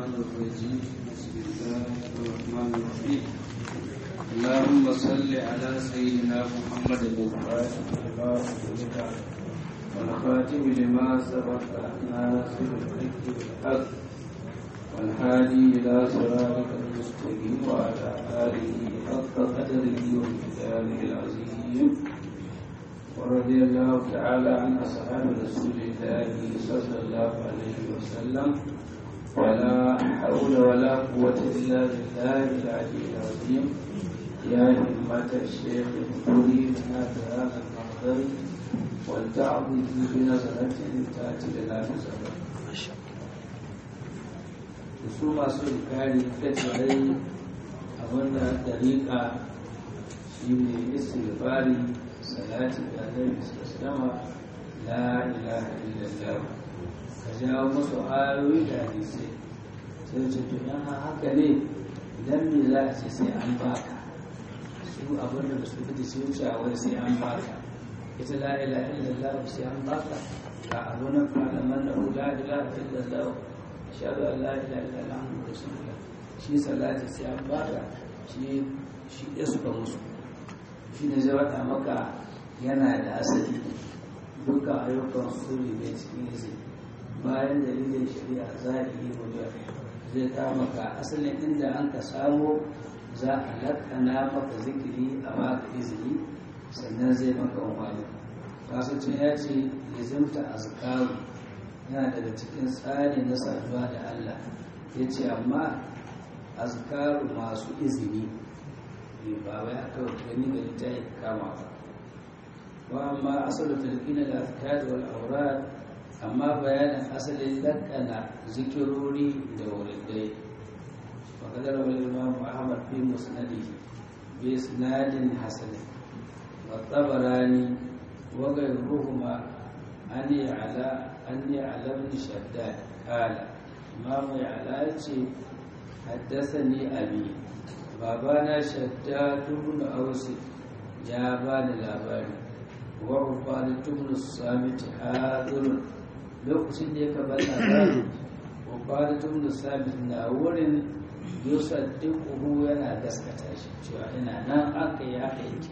الشيطان الرجيم بسم الله الرحمن الرحيم اللهم صل على سيدنا محمد الفاتح لما أغلق والخاتم لما سبق ناصر الحق بالحق والهادي إلى صراطك المستقيم وعلى آله حق قدره ومقداره العظيم ورضي الله تعالى عن أصحاب رسول الله صلى الله عليه وسلم ولا حول ولا قوة إلا بالله العلي العظيم يا همة الشيخ اذكري لنا بهذا المحضر ولتعظي بنظرة تأتي لنا بزمن su masu rikari ta tsirai a wannan dariƙa shi ne istighfari salati da annabi sallama la ilaha illallah ka jawo musu ayoyi da hadisai sai ce to yan haka ne idan me za a ce sai an baka su abin da su fiti su wuce a wani sai an baka ita la ilaha illallah sai an baka ga abu na fa'alaman da la ilaha illallah shaɗu an la ilaha illallah muhammadu rasulullah shi salati sai an baka shi shi ya suka musu shi ne zai wata maka yana da asali duka ayyukan suri ne cikin izi bayan dalilin shari'a za a yi wajen zai ta maka asalin inda an ka samo za a lakana maka zikiri a maka izini sannan zai maka wani kasance ya ce lizimta azkaru yana daga cikin tsari na saduwa da Allah ya ce amma azkaru masu izini ba wai aka gani ga littafi kama ba wa amma asalu talqina da azkar wal awrad amma bayanin asalin lakana zikirori da wuridai wa kadar wal imam ahmad fi musnadihi bi isnadin hasan wa tabarani wa ghayruhuma an ya'la an ya'la ibn shaddad qala imam ya'la yace haddathani abi babana shaddadu ibn ausi ya bani labari wa ubadatu ibn samit hadirun lokacin da ya kaba labari ubadatu ibn samit na wurin yusaddiquhu yana gaskata shi cewa ina nan aka yi haka yake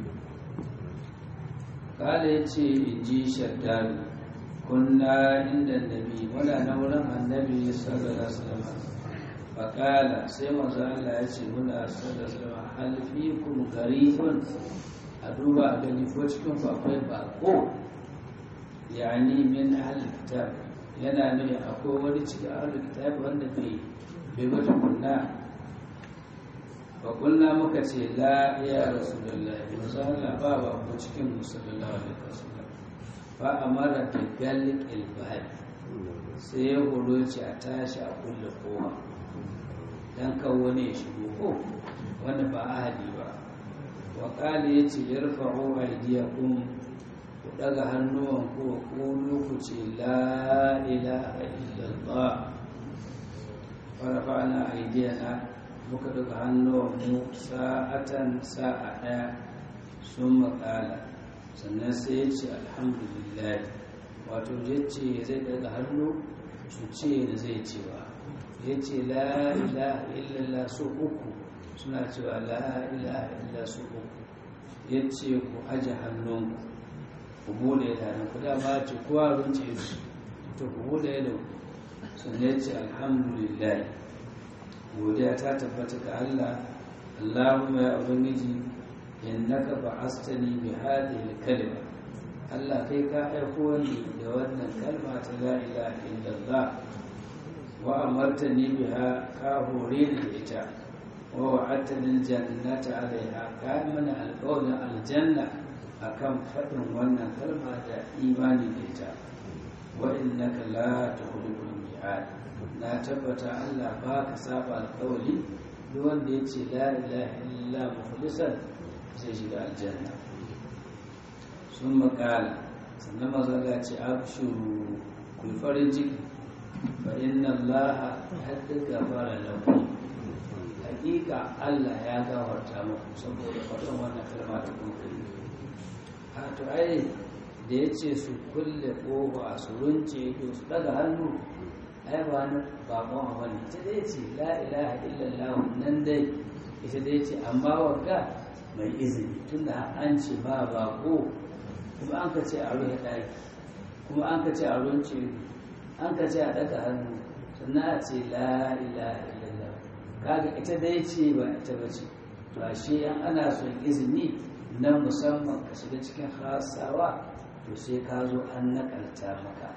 kala yace inji shaddadu kunna inda nabi muna na wurin annabi sallallahu alaihi wasallam faƙala sai masu Allah ya ce muna sadasarwa halfikun garifun a duba a gani ko cikin akwai bako yani min halittar yana ne akwai wani cikin halittar wanda bai bai wata kunna faƙunna muka ce la ya rasu da lafi masu Allah ba ba ko cikin musulunla wa da kasu ba a mara da galik ilbahari sai ya horo ce a tashi a kulle kowa dan kan wani ya shigo ko wanda ba ahadi ba wa qala yace yarfa'u aydiyakum ku daga hannuwan ku ku ku ce la ilaha illallah wa rafa'na aydiyana muka daga hannuwan mu sa'atan sa'a daya sun maƙala sannan sai ya ce alhamdulillah wato yace zai daga hannu su ce da zai ce ba ya ce la ilaha illallah su uku suna cewa la ilaha illallah su uku ya ce ku aje hannun ku bude da hannun ku dama ce kowa runce su to ku bude da sannan ya ce alhamdulillah godiya ta tabbata ga Allah Allahumma ya ubangiji innaka ba'astani bi hadhihi kalima Allah kai ka aiko ni da wannan kalma ta la ilaha illallah wa amartani biha ka hore ni da ita wa wa'adtani aljannata alaiha ka mana alƙawarin aljanna akan faɗin wannan kalma da imani da ita wa innaka la tukhliqul mi'ad na tabbata Allah ba ka saba alƙawari duk wanda ya ce la ilaha illa mukhlisan zai shiga aljanna sun makala sannan maza ce abshuru ku farin ciki فإن الله قد غفر لكم حقيقة الله يا غفر muku saboda faɗin wannan kalma da kun kai a to ai da ya ce su kulle ƙofa su runce ido su daga hannu ai ba wani bakon a wani ita dai ce la ilaha illallah nan dai ita dai ce amma wagga mai izini tunda an ce ba bako kuma an ka ce a rufe ɗaki kuma an ka ce a runce an ka ce a ɗaga hannu sannan a ce la ilaha illallah kaga ita dai ce ba ita ba ce to ashe an ana son izini na musamman ka shiga cikin hasawa to sai ka zo an nakalta maka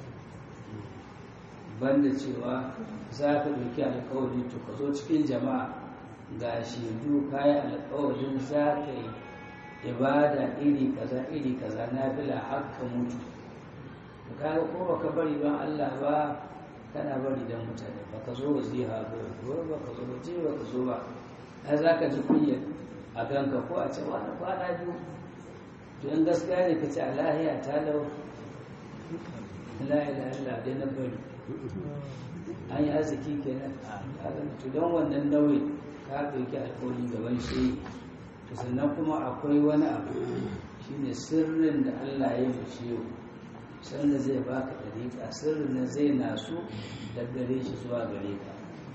banda cewa za ka ɗauki alkawari to ka zo cikin jama'a ga shaidu kayan alkawarin za ka yi ibada iri kaza iri kaza na fila haka mutu to kaga ko baka bari don Allah ba kana bari don mutane baka zo waziha ba ko baka zo waje baka zo ba ai za ka ji kunya a ganka ko a ce wani kwana biyu to in gaskiya ne ka ce a lahiya ta lau la ilaha illa dai na bari an yi arziki kenan to don wannan nauyi ka ɗauki alƙawari gaban shi to sannan kuma akwai wani abu shine sirrin da Allah ya yi shi sanda zai baka dariƙa sirrin nan zai nasu da gare shi zuwa gare ka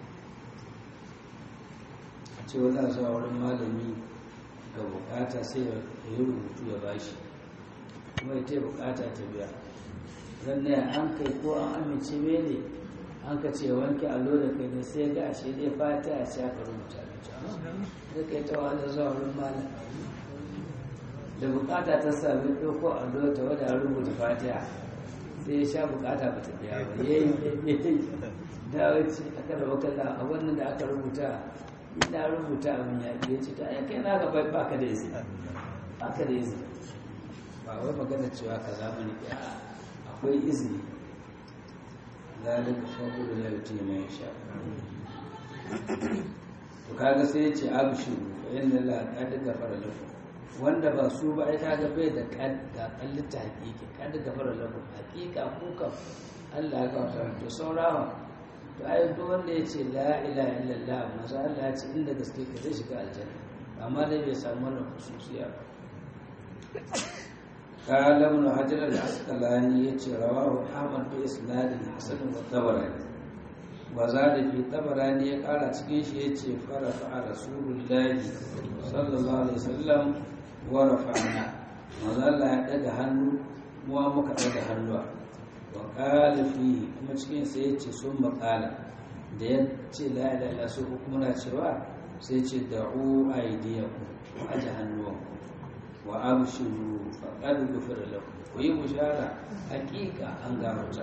a ce wani zuwa wurin malami ga bukata sai ya yi rubutu ya bashi kuma ya ta bukata ta biya ne an kai ko an amince mene an ka ce wanke allo da kai ne sai ga ashe dai fata a ce aka rubuta da kai ta wani zuwa wurin malam da bukata ta sami ɗauko allo ta wadda rubuta fatiha sai ya sha bukata ba ta biya ba ya yi da wace aka da wakala a wannan da aka rubuta ina rubuta abin ya ya ce ta kai na ga ba ka da izini ba ka da izini ba wai magana cewa ka zamani ya akwai izini zalika fadlu la yuti man yasha to kaga sai ya ce abshiru fa inna la qad ghafara lakum wanda ba su ba ai kaga bai da kad ga kallita hakiki kad ghafara lakum hakika ku kam Allah ya gafarta to saurawa to ai duk wanda ya ce la ilaha illallah maza Allah ya ce inda gaske ka zai shiga aljanna amma dai bai samu wannan khususiya ba قال ابن حجر العسقلاني يتي رواه احمد باسناد حسن والطبراني وزاد في الطبراني قال cikin shi yace farafa rasulullahi sallallahu alaihi wasallam wa rafa'na manzalla ya daga hannu muwa muka daga hannuwa wa qala fi kuma cikin sa yace sun maqala da yace la ilaha illa su kuma na cewa sai ce da'u aydiyakum aje hannuwanku wa abshiru faqad ghufira lakum ku yi bushara hakika an gafarta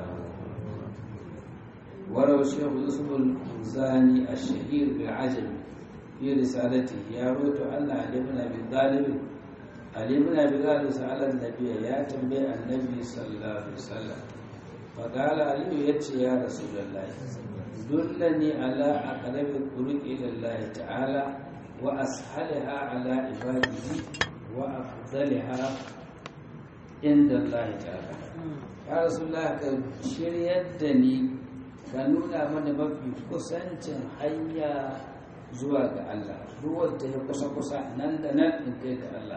waraw shaykh yusuf al-zani ash-shahir bil ajab fi risalati ya roto Allah ali ibn abi talib ali ibn abi talib sa'ala an-nabiy ya tambaye annabi sallallahu alaihi wasallam faqala ali yace ya rasulullah dullani ala aqrabi turuq ila Allah ta'ala wa ashalaha ala ibadihi وأفضلها عند الله تعالى يا رسول الله ka shiryar da ni ka nuna mana mafi kusancin hanya zuwa ga Allah duk wanda ya kusa kusa nan da nan in kai ga Allah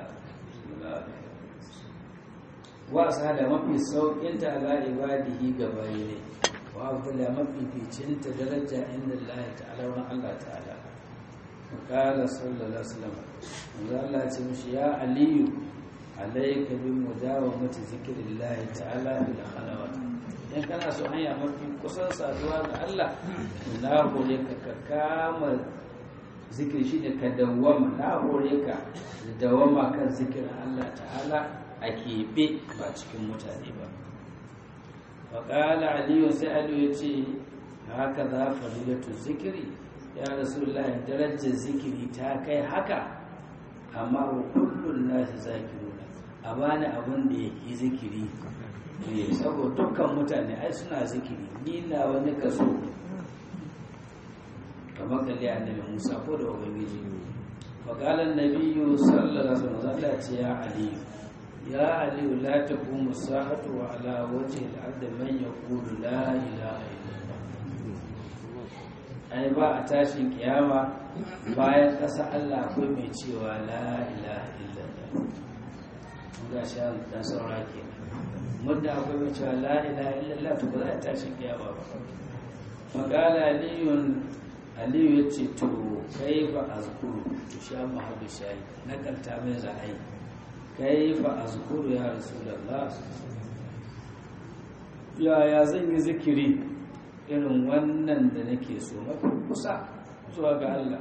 wa da mafi saukin ta ala ibadihi ga bayi ne wa afdala mafi ficinta daraja inda Allah ta'ala wa Allah ta'ala وقال صلى الله عليه وسلم الله تمشي يا علي عليك بمداومة ذكر الله تعالى في الخلوات in kana so hanya mafi kusan saduwa ga Allah na hore ka ka kama zikir shi da ka dawama na hore ka da dawama kan zikirin Allah ta'ala a keɓe ba cikin mutane ba faƙala aliyu sai aliyu ya ce haka za farilatu zikiri ya rasulullahi darajar zikiri ta kai haka amma wa kullun nasu zakiruna a bani abin da yake zikiri ne saboda dukkan mutane ai suna zikiri ni na wani kaso kamar kalli annabi Musa ko da ubangiji fa qala an-nabiyyu sallallahu alaihi wasallam ce ya ali ya ali la taqumu sa'atu wa ala wajhi al-ard man yaqulu la ilaha illallah ai ba a tashin kiyama bayan ƙasa Allah akwai mai cewa la ilaha illallah ga shi dan saura ke mudda akwai mai cewa la ilaha illallah to ba za a tashin kiyama ba faƙala aliyun aliyu ya ce to kai fa azkuru to sha muhammadu shayi na kanta mai za a yi kai fa azkuru ya rasulallah yaya zan yi zikiri irin wannan da nake so mafi kusa zuwa ga Allah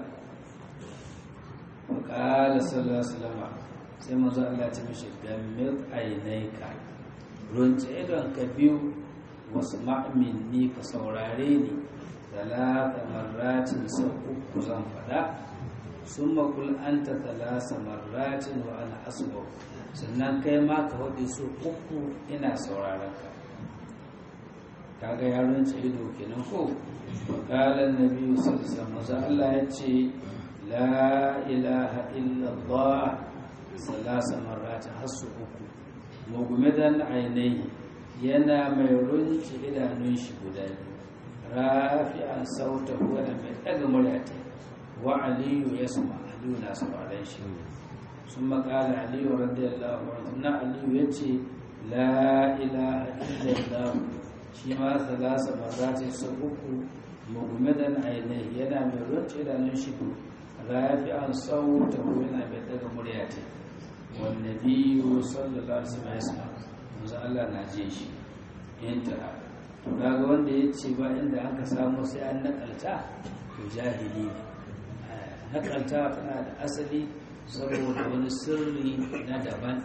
faƙala sallallahu alaihi wasallam sai manzo Allah ta mishi gammil ainaika runce idon ka biyu wasu ma'aminni ka saurare ni talata marratin sau uku zan faɗa sun makul an ta talasa marratin wa ana asuwa sannan kai ma ka waɗe su uku ina sauraron ka kaga yaron ce ido kenan ko wakalan na biyu sassa maza Allah ya ce la ilaha illallah salasa marratin har su uku mugumidan ainihi yana mai runci idanun shi guda biyu rafi'an sauta wani mai ɗaga muryata wa aliyu ya sama aliyu na sauraron shi sun makala aliyu radiyallahu anhu na aliyu ya ce la ilaha illallah shi ma salasa marratin sau uku mugumidan ainihi yana mai runci idanun shi rafi'an sauta wani mai ɗaga muryata والنبي صلى الله عليه وسلم يسمع manzo Allah na je shi yanta to kaga wanda ya ce ba inda aka samu sai an nakalta to jahili ne nakalta tana da asali saboda wani sirri na daban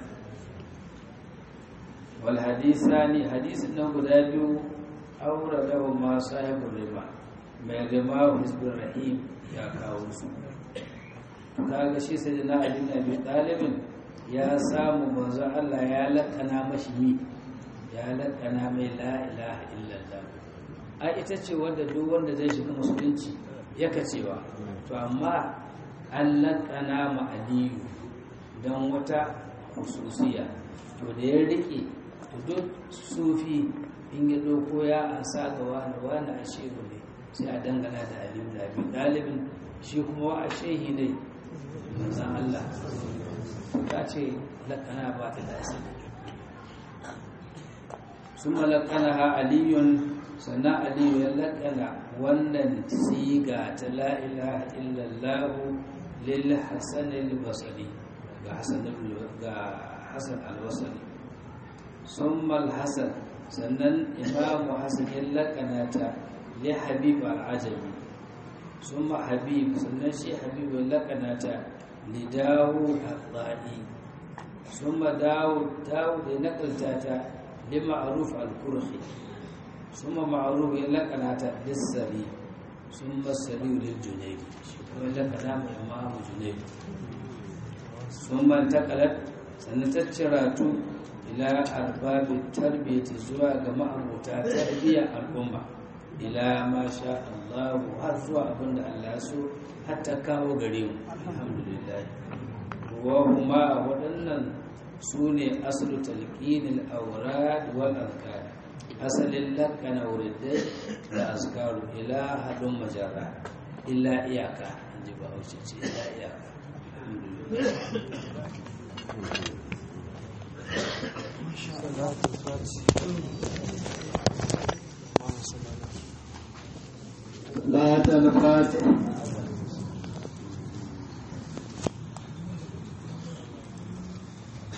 wal hadisani hadisin nan guda biyu aura da ma sahibul riba mai riba hizbur rahim ya kawo su kaga shi sai da na ali na bi dalibin ya samu manzo Allah ya lakana mashi mi ya lakana mai la ilaha illallah a ita ce wanda duk wanda zai shiga musulunci yaka cewa to amma an lakana ma aliyu don wata hususiya to da ya rike to duk sufi in ya doko ya ansa ga wani wani a shehu ne sai a dangana da aliyu da abin dalibin shi kuma wa a shehi ne manzan Allah ta ce lakana ba ta da asali sun malakana ha aliyun sannan aliyu ya lakana wannan siga ta la'ilaha illallahu lil hasan al-basri ga hasan ga hasan al-basri summa al-hasan sannan imamu hasan ya lakana ta li habib al-ajami summa habib sannan shi habib ya lakana ta لداود الضائي ثم داود داود نقلتها لمعروف الكرخي ثم معروف لقناتا للسري ثم السري للجنيد ولقنا إمام جنيد ثم انتقلت سنتشرات إلى أرباب التربية زوا جماعة تربية الأمة إلى ما شاء الله وهرزوا أبن الله سو حتى كاو غريم الحمد لله وهما waɗannan su ne asalu talqinil awrad wal azkar asalin lakana wuridai da azkaru ila hadun majarra illa iyaka inji ba hausa ce illa iyaka لا تنفات